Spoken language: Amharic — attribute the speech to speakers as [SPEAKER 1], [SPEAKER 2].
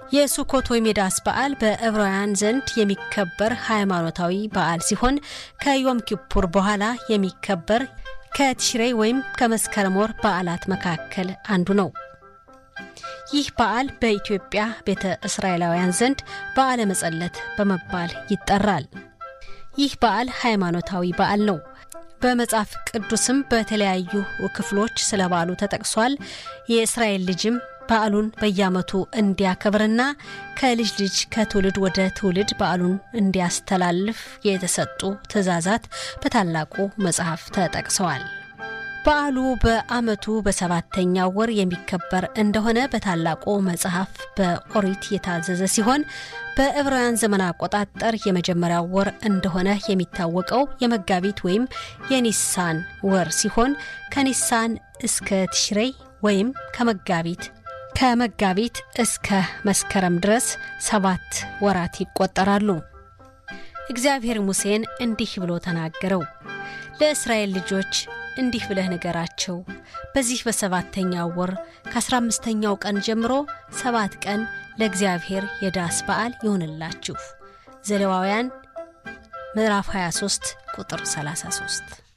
[SPEAKER 1] የሱኮት ወይም የዳስ በዓል በዕብራውያን ዘንድ የሚከበር ሃይማኖታዊ በዓል ሲሆን ከዮም ኪፑር በኋላ የሚከበር ከቲሽሬ ወይም ከመስከረም ወር በዓላት መካከል አንዱ ነው። ይህ በዓል በኢትዮጵያ ቤተ እስራኤላውያን ዘንድ በዓለ መጸለት በመባል ይጠራል። ይህ በዓል ሃይማኖታዊ በዓል ነው። በመጽሐፍ ቅዱስም በተለያዩ ክፍሎች ስለ በዓሉ ተጠቅሷል። የእስራኤል ልጅም በዓሉን በየዓመቱ እንዲያከብርና ከልጅ ልጅ ከትውልድ ወደ ትውልድ በዓሉን እንዲያስተላልፍ የተሰጡ ትእዛዛት በታላቁ መጽሐፍ ተጠቅሰዋል። በዓሉ በዓመቱ በሰባተኛው ወር የሚከበር እንደሆነ በታላቁ መጽሐፍ በኦሪት የታዘዘ ሲሆን በዕብራውያን ዘመን አቆጣጠር የመጀመሪያው ወር እንደሆነ የሚታወቀው የመጋቢት ወይም የኒሳን ወር ሲሆን ከኒሳን እስከ ትሽሬይ ወይም ከመጋቢት ከመጋቢት እስከ መስከረም ድረስ ሰባት ወራት ይቆጠራሉ። እግዚአብሔር ሙሴን እንዲህ ብሎ ተናገረው። ለእስራኤል ልጆች እንዲህ ብለህ ንገራቸው፣ በዚህ በሰባተኛው ወር ከአስራ አምስተኛው ቀን ጀምሮ ሰባት ቀን ለእግዚአብሔር የዳስ በዓል ይሆንላችሁ። ዘሌዋውያን ምዕራፍ 23 ቁጥር 33